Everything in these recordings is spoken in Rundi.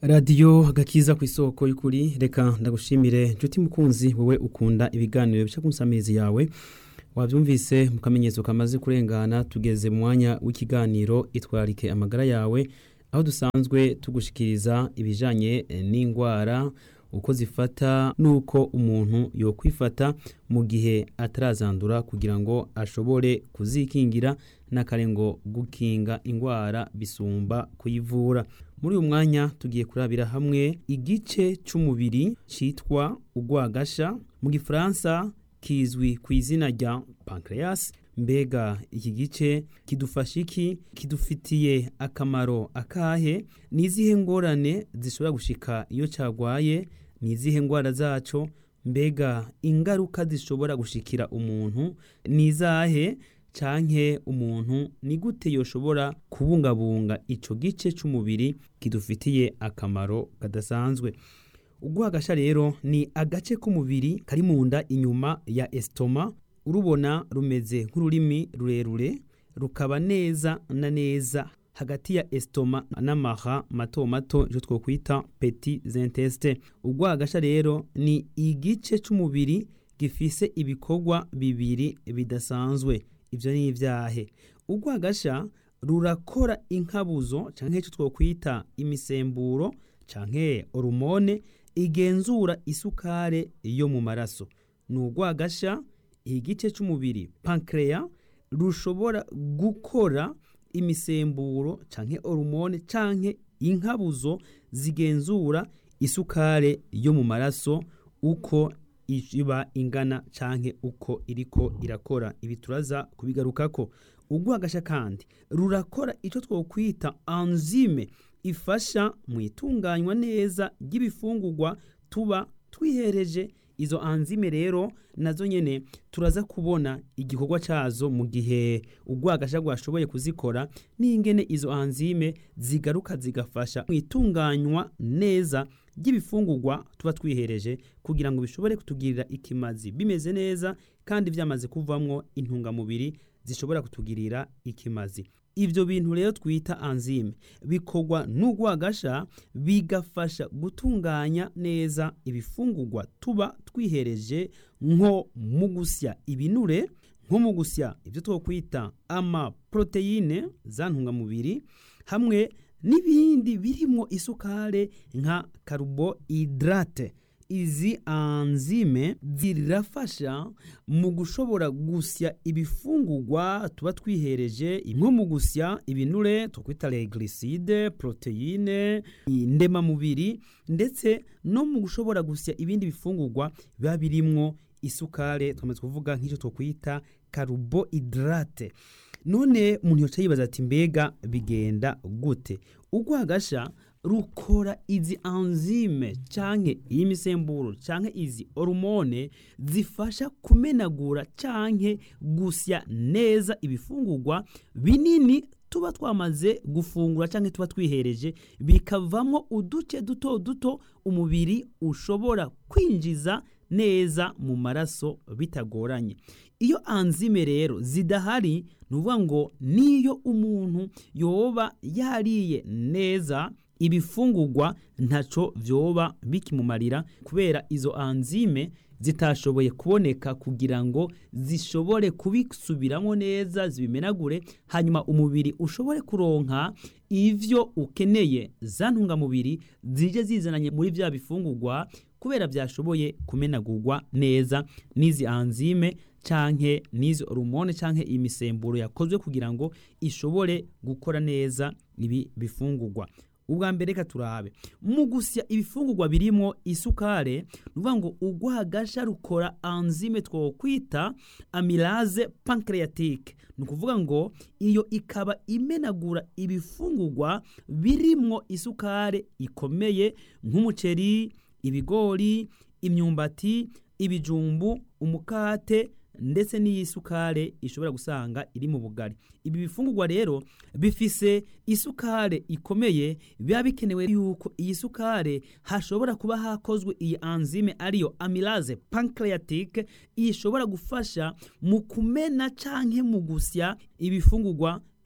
radiyo agakiza ku isoko y'ukuri reka ndagushimire nshuti mukunzi wowe ukunda ibiganiro bica ku nsamizi yawe wabyumvise mu kamenyetso kamaze kurengana tugeze mu mwanya w'ikiganiro itwarike amagara yawe aho dusanzwe tugushikiriza ibijyanye n'indwara uko zifata n'uko umuntu yokwifata mu gihe atarazandura kugira ngo ashobore kuzikingira n'akarengo gukinga indwara bisumba kuyivura muri uyu mwanya tugiye kurabira hamwe igice cy'umubiri cyitwa urwagasha mu gifaransa kizwi ku izina rya pancreas mbega iki gice kidufasha iki kidufitiye akamaro akahe ni izihe ngorane zishobora gushika iyo cyarwaye ni izihe ndwara zacyo mbega ingaruka zishobora gushikira umuntu ni izahe canke umuntu ni gute yoshobora kubungabunga ico gice c'umubiri kidufitiye akamaro kadasanzwe urwagasha rero ni agace k'umubiri kari mu nda inyuma ya estoma urubona rumeze nk'ururimi rurerure rukaba neza na neza hagati ya estoma n'amaha mato mato icyo twokwita petit intestin urwagasha rero ni igice c'umubiri gifise ibikorwa bibiri bidasanzwe ibyo ni ibyahe urwagasha rurakora inkabuzo cyangwa icyo twakwita imisemburo cyangwa hormone igenzura isukare yo mu maraso ni urwagasha igice cy'umubiri pancreas rushobora gukora imisemburo cyangwa hormone cyangwa inkabuzo zigenzura isukare yo mu maraso uko iba ingana canke uko iriko irakora ibi turaza kubigarukako urwagasha kandi rurakora icyo twokwita enzyme ifasha mu itunganywa neza ry'ibifungurwa tuba twihereje izo enzyme rero nazo nyene turaza kubona igikorwa cazo mu gihe urwagasha rwashoboye kuzikora n'ingene izo enzyme zigaruka zigafasha mu itunganywa neza ry'ibifungurwa tuba twihereje kugira ngo bishobore kutugirira ikimazi bimeze neza kandi byamaze kuvamwo intungamubiri zishobora kutugirira ikimazi ibyo bintu rero twita enzyme bikorwa n'urwagasha bigafasha gutunganya neza ibifungurwa tuba twihereje nko mu gusya ibinure nko mu gusya ibyo twakwita amaproteine za ntungamubiri hamwe n'ibindi birimo isukare nka carbohydrate izi enzyme zirafasha mu gushobora gusya ibifungurwa tuba twihereje nko mu gusya ibinure twakwita glycide proteine ndemamubiri ndetse no mu gushobora gusya ibindi bifungurwa biba birimwo isukare twamaze kuvuga nk'icyo twakwita carbohydrate none umuntu yoca yibaza ati mbega bigenda gute urwagasha rukora izi enzyme canke iyi misemburo canke izi hormone zifasha kumenagura canke gusya neza ibifungurwa binini tuba twamaze gufungura canke tuba twihereje bikavamo uduce duto duto umubiri ushobora kwinjiza neza mu maraso bitagoranye iyo enzyme rero zidahari ni ukuvuga ngo niyo umuntu yoba yariye neza ibifungurwa ntaco vyoba bikimumarira kubera izo enzyme zitashoboye kuboneka kugira ngo zishobore kubisubiramo neza zibimenagure hanyuma umubiri ushobore kuronka ivyo ukeneye za ntungamubiri zije zizananye muri vya bifungurwa kubera byashoboye kumenagurwa neza n'izi enzyme canke n'izi hormone canke imisemburo yakozwe kugira ngo ishobore gukora neza ibi bifungurwa ubwa mbere reka turabe mu gusya ibifungurwa birimo isukare nuvuga ngo urwagasha rukora enzyme twokwita amylase pancreatique ni ukuvuga ngo iyo ikaba imenagura ibifungurwa birimwo isukare ikomeye nk'umuceri ibigori imyumbati ibijumbu umukate ndetse n'iyi sukare ishobora gusanga iri mu bugari ibi bifungurwa rero bifise isukare ikomeye biba bikenewe yuko iyi sukare hashobora kuba hakozwe iyi enzyme ariyo amylase pancreatique ishobora gufasha mu kumena canke mu gusya ibifungurwa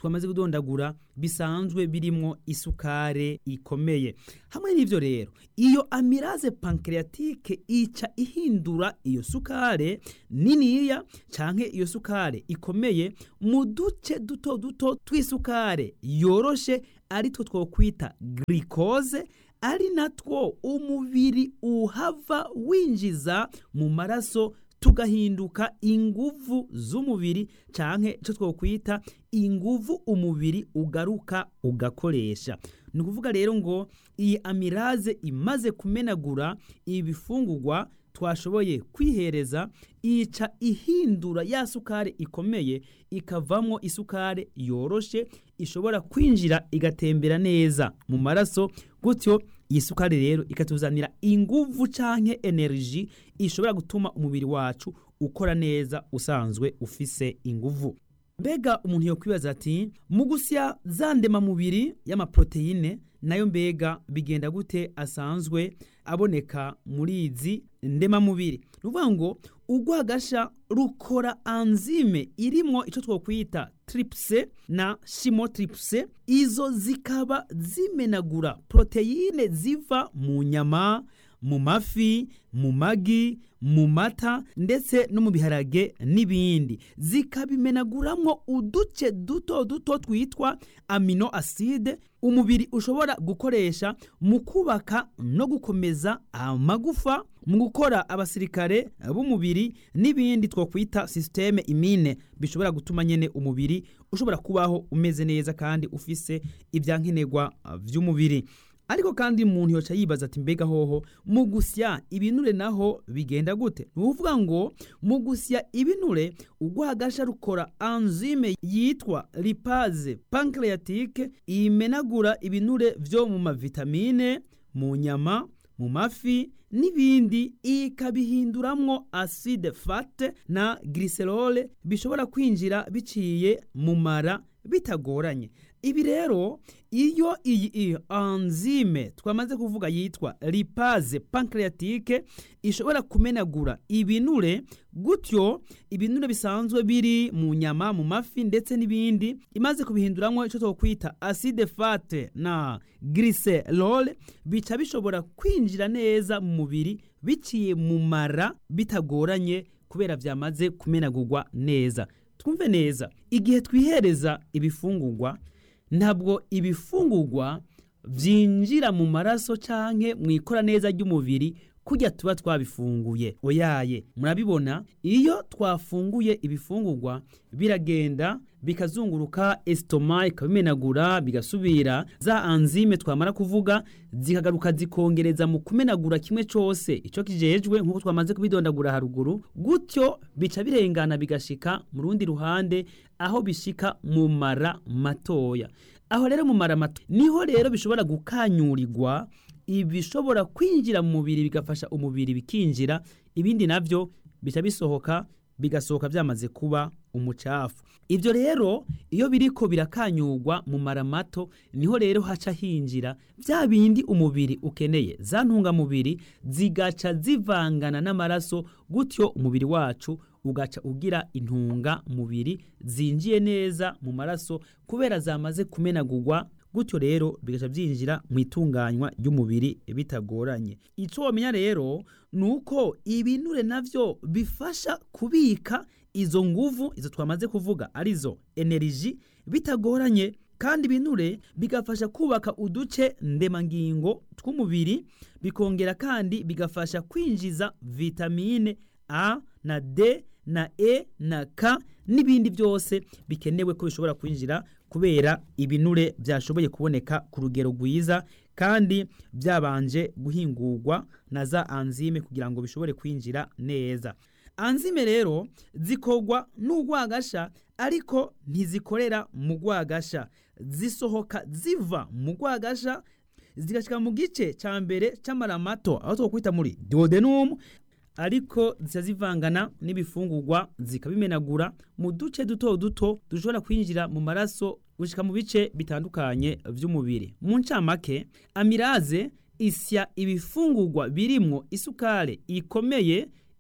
twamaze kudondagura bisanzwe birimo isukare ikomeye hamwe n'ivyo rero iyo amiraze pancreatique ica ihindura iyo sukare niniya canke iyo sukare ikomeye mu duce duto duto tw'isukare yoroshe ari two twokwita glycose ari natwo umubiri uhava winjiza mu maraso tugahinduka inguvu z'umubiri canke ico twokwita inguvu umubiri ugaruka ugakoresha ni ukuvuga rero ngo iyi amiraze imaze kumenagura ibifungurwa twashoboye kwihereza ica ihindura ya sukari ikomeye ikavamwo isukari yoroshe ishobora kwinjira igatembera neza mu maraso gutyo iyi sukari rero ikatuzanira inguvu canke energy ishobora gutuma umubiri wacu ukora neza usanzwe ufise inguvu mbega umuntu yokwibaza ati mu gusya za ndemamubiri y'amaproteine nayo mbega bigenda gute asanzwe aboneka muri izi ndemamubiri ni ukuvuga ngo urwagasha rukora anzime irimwo icyo twokwita tripse na shimotripse izo zikaba zimenagura poroteyine ziva mu nyama mu mafi mu magi mu mata ndetse no mu biharage n'ibindi zikabimenaguramwo uduce duto duto twitwa amino acide umubiri ushobora gukoresha mu kubaka no gukomeza amagufa mu gukora abasirikare b'umubiri n'ibindi twokwita systeme imine bishobora gutuma nyene umubiri ushobora kubaho umeze neza kandi ufise ibyankenerwa vy'umubiri ariko kandi umuntu yoca yibaza ati mbega hoho mu gusya ibinure naho bigenda gute ni ukuvuga ngo mu gusya ibinure urwagasha rukora anzime yitwa lipaze pancreatique imenagura ibinure vyo mu mavitamine mu nyama mu mafi n'ibindi ikabihinduramwo acide fate na glycerol bishobora kwinjira biciye mu mara bitagoranye ibi rero iyo iyi anzime twamaze kuvuga yitwa lipaze pancreatique ishobora kumenagura ibinure gutyo ibinure bisanzwe biri mu nyama mu mafi ndetse n'ibindi imaze kubihinduramwo icyo twokwita acide fate na glycerol bica bishobora kwinjira neza mu mubiri biciye mu mara bitagoranye kubera byamaze kumenagurwa neza twumve neza igihe twihereza ibifungurwa ntabwo ibifungurwa byinjira mu maraso canke mu ikora neza ry'umubiri kujya tuba twabifunguye oyaye murabibona iyo twafunguye ibifungurwa biragenda bikazunguruka esitoma ikabimenagura bigasubira za anzime twamara kuvuga zikagaruka zikongereza mu kumenagura kimwe cyose icyo kijejwe nk'uko twamaze kubidondagura haruguru gutyo bica birengana bigashika mu rundi ruhande aho bishika mu mara matoya aho rero mu mara mato niho rero bishobora gukanyurirwa ibishobora kwinjira mu mubiri bigafasha umubiri bikinjira ibindi navyo bica bisohoka bigasohoka byamaze kuba umucafu ibyo rero iyo biriko birakanyurwa mu mara mato niho rero haca hinjira bya bindi umubiri ukeneye za ntungamubiri zigaca zivangana n'amaraso gutyo umubiri wacu ugaca ugira intunga mubiri zinjiye neza mu maraso kubera zamaze kumenagurwa gutyo rero bigaca byinjira mu itunganywa ry'umubiri bitagoranye icyo wamenya rero ni uko ibinure navyo bifasha kubika izo nguvu izo twamaze kuvuga arizo eneriji bitagoranye kandi ibinure bigafasha kubaka uduce ndemangingo tw'umubiri bikongera kandi bigafasha kwinjiza vitamine a na d na e na k n'ibindi byose bikenewe ko bishobora kwinjira kubera ibinure byashoboye kuboneka ku rugero rwiza kandi byabanje guhingurwa na za anzime kugira ngo bishobore kwinjira neza anzime rero zikorwa n'urwagasha ariko ntizikorera mu rwagasha zisohoka ziva mu rwagasha zigashyika mu gice cya mbere cy'amara mato aho twakwita muri duodenum ariko zica zivangana n'ibifungurwa zikabimenagura mu duce duto duto dushobora kwinjira mu maraso gushyika mu bice bitandukanye by'umubiri mu ncamake amiraze isya ibifungurwa birimwo isukari ikomeye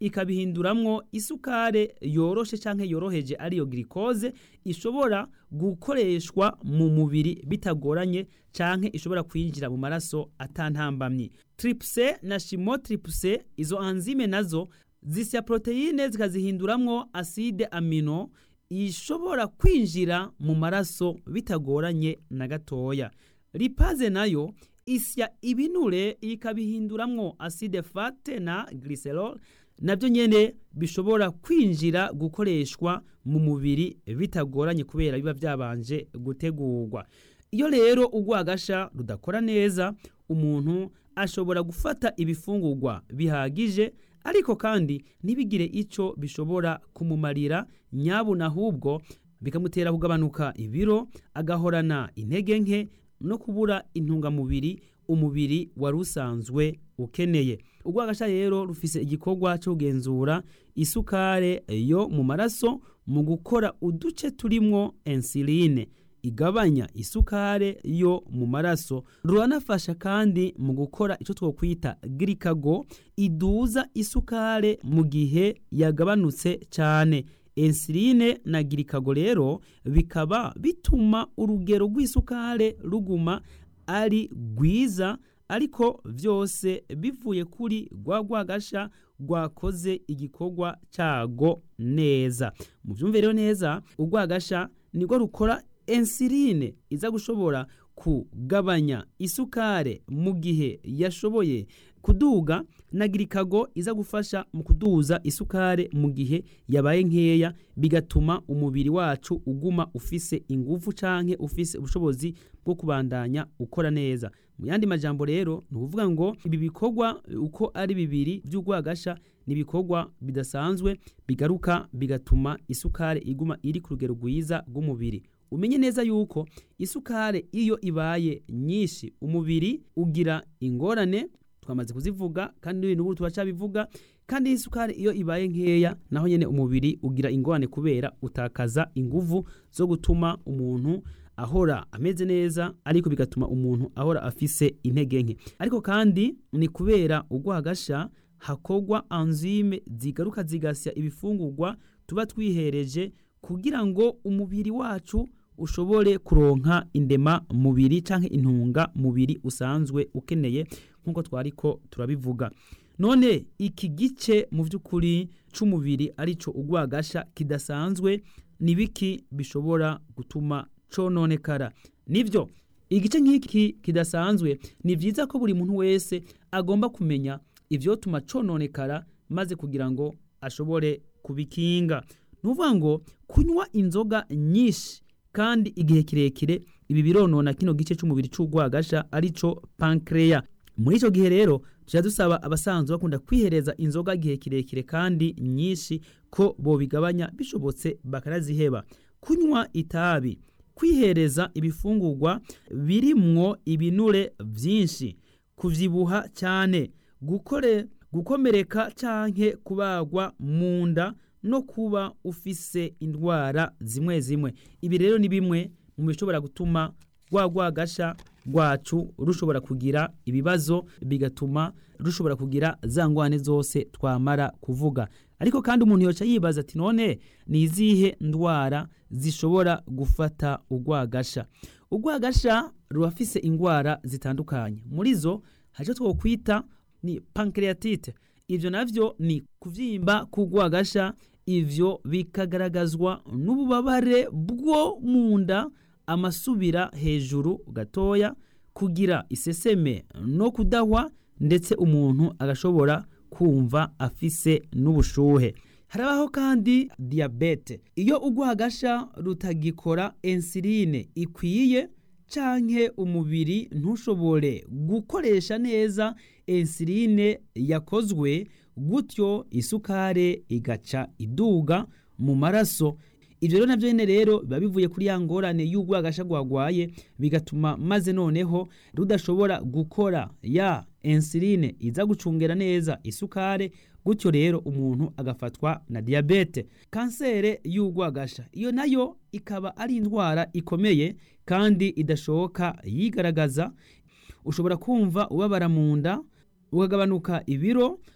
ikabihinduramwo isukare yoroshe canke yoroheje ariyo glucose ishobora gukoreshwa mu mubiri bitagoranye canke ishobora kwinjira mu maraso atantambamye tripse na chimotripse izo anzime nazo zisya proteine zikazihinduramwo acide amino ishobora kwinjira mu maraso bitagoranye na gatoya lipaze nayo isya ibinure ikabihinduramwo acide fate na glycerol nabyo nyene bishobora kwinjira gukoreshwa mu mubiri bitagoranye kubera biba byabanje gutegurwa iyo rero urwagasha rudakora neza umuntu ashobora gufata ibifungurwa bihagije ariko kandi ntibigire icyo bishobora kumumarira nyabuna ahubwo bikamutera kugabanuka ibiro agahorana intege nke no kubura intungamubiri umubiri wari usanzwe ukeneye urwagasha rero rufise igikorwa cyo kugenzura isukare yo mu maraso mu gukora uduce turimwo insuline igabanya isukare yo mu maraso ruranafasha kandi mu gukora icyo twokwita girikago iduza isukare mu gihe yagabanutse cyane insuline na girikago rero bikaba bituma urugero rw'isukare ruguma ari rwiza ariko byose bivuye kuri rwa rwagasha rwakoze igikorwa cyago neza mu byumve rero neza urwagasha nirwo rukora insuline iza gushobora kugabanya isukare mu gihe yashoboye kuduga na girikago iza gufasha mu kuduza isukare mu gihe yabaye nkeya bigatuma umubiri wacu uguma ufise ingufu canke ufise ubushobozi bwo kubandanya ukora neza mu yandi majambo rero ni ukuvuga ngo ibi bikorwa uko ari bibiri by'urwagasha ni ibikorwa bidasanzwe bigaruka bigatuma isukare iguma iri ku rugero rwiza rw'umubiri umenye neza yuko isukare iyo ibaye nyinshi umubiri ugira ingorane twamaze kuzivuga kandi n'ubu turacabivuga kandi isukari iyo ibaye nkeya naho nyene umubiri ugira ingorane kubera utakaza inguvu zo gutuma umuntu ahora ameze neza ariko bigatuma umuntu ahora afise intege nke ariko kandi ni kubera urwagasha hakorwa anzime zigaruka zigasya ibifungurwa tuba twihereje kugira ngo umubiri wacu ushobore kuronka indema mubiri canke intunga mubiri usanzwe ukeneye nkuko twariko turabivuga none iki gice mu by'ukuri c'umubiri arico urwagasha kidasanzwe ni biki bishobora gutuma cononekara nivyo igice nk'iki kidasanzwe ni vyiza ko buri muntu wese agomba kumenya ivyotuma cononekara maze kugira ngo ashobore kubikinga nuvuga ngo kunywa inzoga nyinshi kandi igihe kirekire ibi bironona kino gice c'umubiri c'urwagasha arico pancreas muri ico gihe rero tuja dusaba abasanzwe bakunda kwihereza inzoga igihe kirekire kandi nyinshi ko bobigabanya bishobotse bakaraziheba kunywa itabi kwihereza ibifungurwa birimwo ibinure vyinshi kuvyibuha cyane gukore gukomereka canke kubagwa mu nda no kuba ufise indwara zimwe zimwe ibi rero ni bimwe mu bishobora gutuma rwa rwagasha rwacu rushobora kugira ibibazo bigatuma rushobora kugira za ngwane zose twamara kuvuga ariko kandi umuntu yoca yibaza ati none ni izihe ndwara zishobora gufata urwagasha urwagasha rurafise indwara zitandukanye muri zo hari icyo twokwita ni pancreatite ibyo navyo ni kuvyimba k'urwagasha ivyo bikagaragazwa n'ububabare bwo mu nda amasubira hejuru gatoya kugira iseseme no kudahwa ndetse umuntu agashobora kumva afise n'ubushuhe harabaho kandi diyabete iyo urwagasha rutagikora insuline ikwiye canke umubiri ntushobore gukoresha neza insuline yakozwe gutyo isukare igaca iduga mu maraso ivyo rero navyo nyene rero biba bivuye kuri ya ngorane y'urwagasha rwagwaye bigatuma maze noneho rudashobora gukora ya insuline iza gucungera neza isukare gutyo rero umuntu agafatwa na diyabete kansere y'urwagasha iyo nayo ikaba ari indwara ikomeye kandi idashoboka yigaragaza ushobora kumva ubabara mu nda ukagabanuka ibiro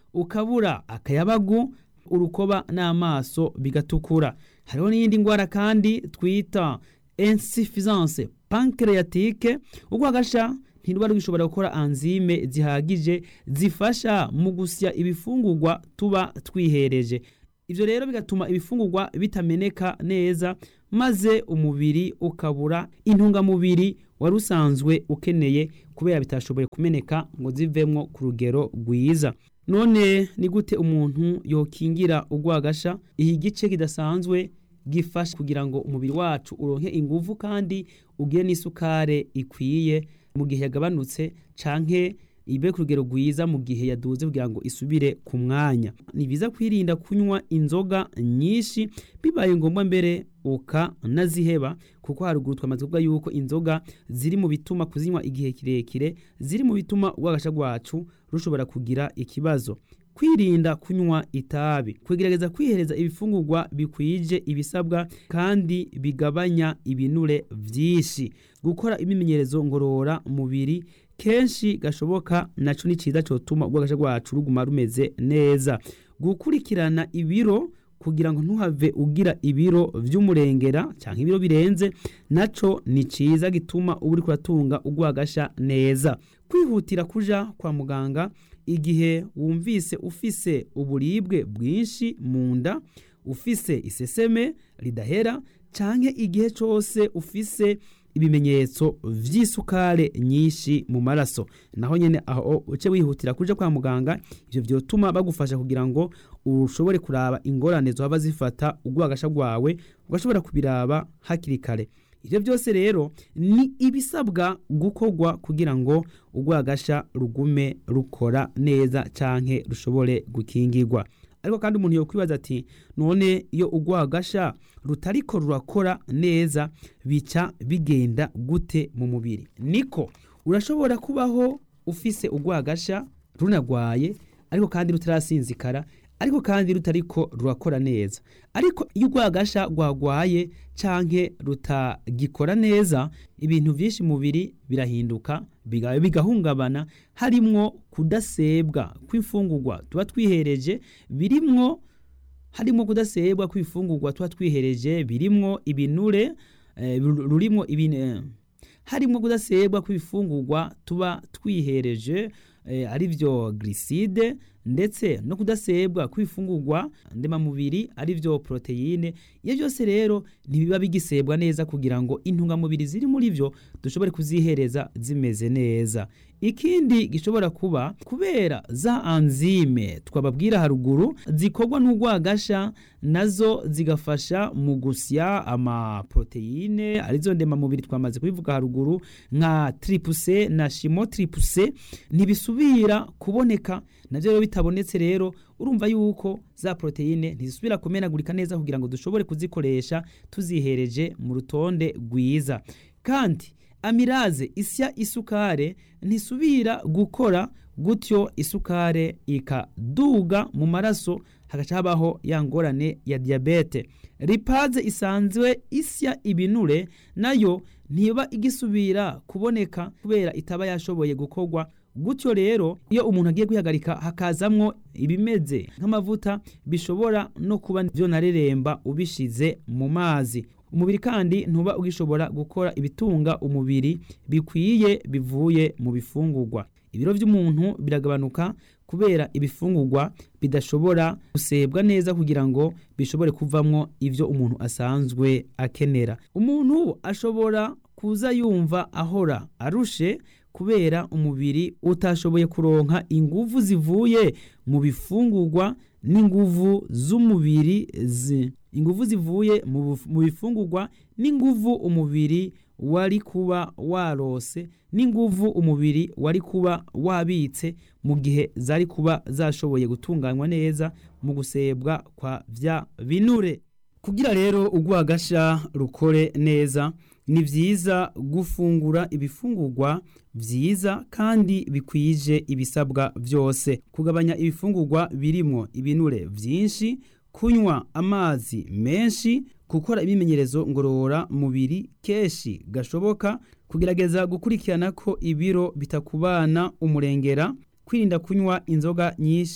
ukabura akayabagu urukoba n'amaso bigatukura hariho n'iyindi ndwara kandi twita insuffisance pancreatique urwagasha ntiruba rugishobora gukora anzime zihagije zifasha mu gusya ibifungurwa tuba twihereje ibyo rero bigatuma ibifungurwa bitameneka neza maze umubiri ukabura intungamubiri wari usanzwe ukeneye kubera bitashoboye kumeneka ngo zivemwo ku rugero rwiza none ni gute umuntu yokingira urwagasha iki gice kidasanzwe gifasha kugira ngo umubiri wacu uronke inguvu kandi ugire n'isukare ikwiye mu gihe yagabanutse canke ibe ku rugero rwiza mu gihe yaduze kugira ngo isubire ku mwanya ni byiza kwirinda kunywa inzoga nyinshi bibaye ngombwa mbere ukanaziheba kuko haruguru twamaze kuvuga yuko inzoga ziri mu bituma kuzinywa igihe kirekire ziri mu bituma urwagasha rwacu rushobora kugira ikibazo kwirinda kunywa itabi kugerageza kwihereza ibifungurwa bikwije ibisabwa kandi bigabanya ibinure byinshi gukora imimenyerezo ngorora mubiri kenshi gashoboka naco ni ciza cotuma urwagasha rwacu ruguma rumeze neza gukurikirana ibiro kugira ngo ntuhave ugira ibiro vy'umurengera canke ibiro birenze naco ni ciza gituma uba uriko uratunga urwagasha neza kwihutira kuja kwa muganga igihe wumvise ufise uburibwe bwinshi mu nda ufise iseseme ridahera canke igihe cose ufise ibimenyetso vy'isukare nyinshi mu maraso naho nyene aho uce wihutira kuja kwa muganga ivyo vyotuma bagufasha kugira ngo ushobore kuraba ingorane zohava zifata urwagasha rwawe ugashobora kubiraba hakiri kare ivyo byose rero ni ibisabwa gukorwa kugira ngo urwagasha rugume rukora neza canke rushobore gukingirwa ariko kandi umuntu yokwibaza ati none iyo urwagasha rutariko rurakora neza bica bigenda gute mu mubiri niko urashobora kubaho ufise urwagasha runagwaye ariko kandi rutarasinzikara ariko kandi rutariko rurakora neza ariko iyo urwagasha rwagwaye canke rutagikora neza ibintu vyinshi mubiri birahinduka bigahungabana harimwo kudasebwa kw'imfungurwa tuba twihereje birimwo harimwo kudasebwa kw'imfungurwa tuba twihereje birimwo ibinure eh, rurimwo ibine harimwo kudasebwa kw'ibifungurwa tuba twihereje eh, arivyo gliside ndetse no kudasebwa kw'ifungurwa ndemamubiri arivyo proteine iyo byose rero ntibiba bigisebwa neza kugira ngo intungamubiri ziri muri vyo dushobore kuzihereza zimeze neza ikindi gishobora kuba kubera za anzime twababwira haruguru zikorwa n'urwagasha nazo zigafasha mu gusya amaproteine arizo ndemamubiri twamaze kubivuga haruguru nka tripuse na shimo tripuse ntibisubira kuboneka navyo rero bitabonetse rero urumva yuko za proteine ntizisubira kumenagurika neza kugira ngo dushobore kuzikoresha tuzihereje mu rutonde rwiza kandi amiraze isya isukare ntisubira gukora gutyo isukare ikaduga mu maraso hagaca habaho ya ngorane ya diyabete ripaze isanzwe isya ibinure nayo ntiba igisubira kuboneka kubera itaba yashoboye gukorwa gutyo rero iyo umuntu agiye kwihagarika hakazamwo ibimeze nk'amavuta bishobora no kuba byo nareremba ubishize mu mazi umubiri kandi ntuba ugishobora gukora ibitunga umubiri bikwiye bivuye mu bifungurwa ibiro by'umuntu biragabanuka kubera ibifungurwa bidashobora gusebwa neza kugira ngo bishobore kuvamwo ivyo umuntu asanzwe akenera umuntu ashobora kuza yumva ahora arushe kubera umubiri utashoboye kuronka inguvu zivuye mu bifungurwa n'inguvu z'umubiri zi inguvu zivuye mu bifungurwa n'inguvu umubiri wari kuba warose n'inguvu umubiri wari kuba wabitse mu gihe zari kuba zashoboye gutunganywa neza mu gusebwa kwa vya binure kugira rero urwagasha rukore neza ni vyiza gufungura ibifungurwa vyiza kandi bikwije ibisabwa vyose kugabanya ibifungurwa birimwo ibinure vyinshi kunywa amazi menshi gukora imimenyerezo ngorora mubiri keshi gashoboka kugerageza gukurikirana ko ibiro bitakubana umurengera kwirinda kunywa inzoga nyinshi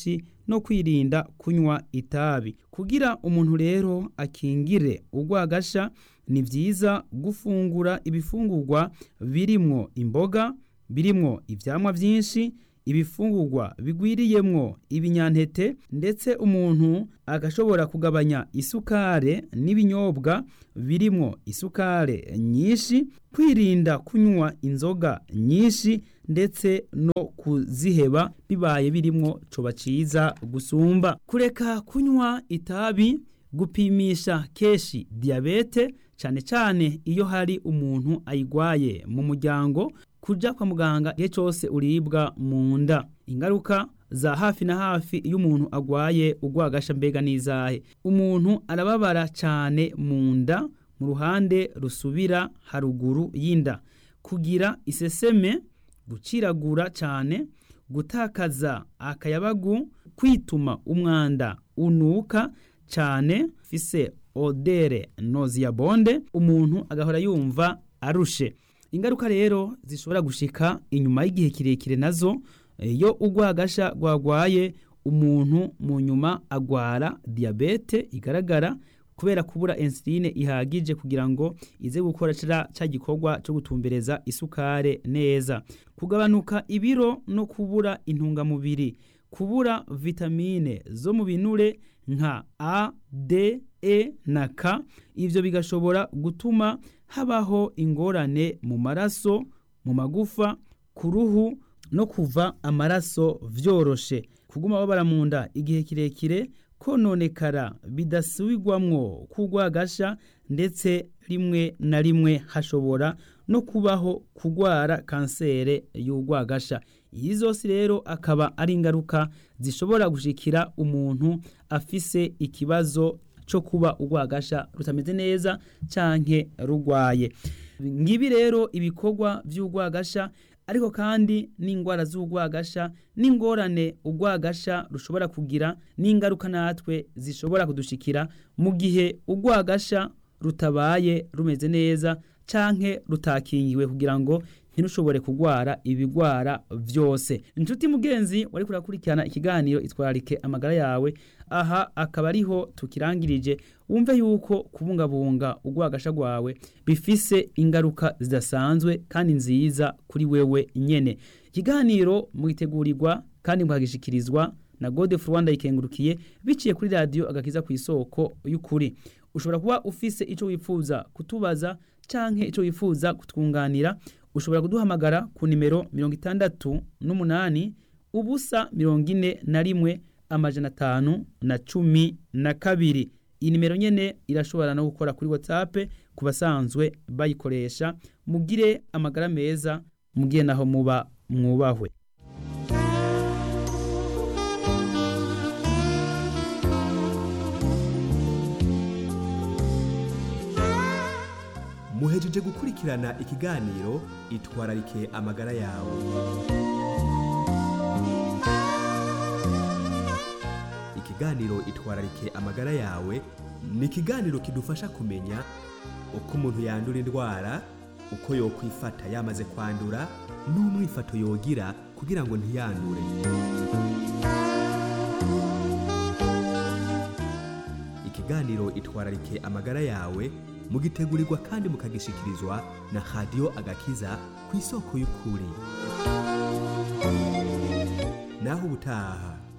no kwirinda kunywa itabi kugira umuntu rero akingire urwagasha ni byiza gufungura ibifungurwa birimwo imboga birimwo ivyamwa vyinshi ibifungurwa bigwiriyemwo ibinyantete ndetse umuntu agashobora kugabanya isukare n'ibinyobwa birimwo isukare nyinshi kwirinda kunywa inzoga nyinshi ndetse no kuziheba bibaye birimwo coba ciza gusumba kureka kunywa itabi gupimisha keshi diyabete cyane cyane iyo hari umuntu ayigwaye mu muryango kuja kwa muganga igihe cyose uribwa mu nda ingaruka za hafi na hafi iyo umuntu agwaye urwagasha mbega n'izahe umuntu arababara cyane mu nda mu ruhande rusubira haruguru y'inda kugira iseseme guciragura cyane gutakaza akayabagu kwituma umwanda unuka cyane fise odere noziyabonde umuntu agahora yumva arushe ingaruka rero zishobora gushika inyuma y'igihe kirekire nazo iyo urwagasha rwagwaye umuntu mu nyuma agwara diyabete igaragara kubera kubura insuline ihagije kugira ngo ize gukora cya gikorwa cyo gutumbereza isukare neza kugabanuka ibiro no kubura intungamubiri kubura vitamine zo mu binure nka a d e na k ibyo bigashobora gutuma habaho ingorane mu maraso mu magufa ku ruhu no kuva amaraso vyoroshe kuguma babara mu nda igihe kirekire kononekara bidasubirwamwo kugwagasha ndetse rimwe na rimwe hashobora no kubaho kugwara kansere y'urwagasha iyi zose rero akaba ari ingaruka zishobora gushikira umuntu afise ikibazo cyo kuba urwagasha rutameze neza canke rugwaye ngibi rero ibikorwa vy'urwagasha ariko kandi n'indwara z'urwagasha n'ingorane urwagasha rushobora kugira n'ingaruka natwe zishobora kudushikira mu gihe urwagasha rutabaye rumeze neza canke rutakingiwe kugira ngo ntirushobore kugwara ibigwara vyose inshuti mugenzi wari kurakurikirana ikiganiro itwararike amagara yawe aha akaba ariho tukirangirije wumve yuko kubungabunga urwagasha rwawe bifise ingaruka zidasanzwe kandi nziza kuri wewe nyene ikiganiro mwitegurirwa kandi mukagishikirizwa na gode rwanda ikengurukiye biciye kuri radiyo agakiza ku isoko y'ukuri ushobora kuba ufise icyo wifuza kutubaza canke icyo wifuza kutwunganira ushobora kuduhamagara ku nimero mirongo itandatu n'umunani ubusa mirongo ine na rimwe amajana atanu na cumi na kabiri iyi nimero nyene irashobora no gukora kuri whatsapp ku basanzwe bayikoresha mugire amagara meza mugire naho muba mwubahwe muhejeje gukurikirana ikiganiro itwararike amagara yawe ikiganiro itwararike amagara yawe ni ikiganiro kidufasha kumenya uko umuntu yandura indwara uko yokwifata yamaze kwandura n'umwifato yogira kugira ngo ntiyandure ikiganiro itwararike amagara yawe mugitegurirwa kandi mukagishikirizwa na radiyo agakiza ku isoko y'ukuri naho ubutaha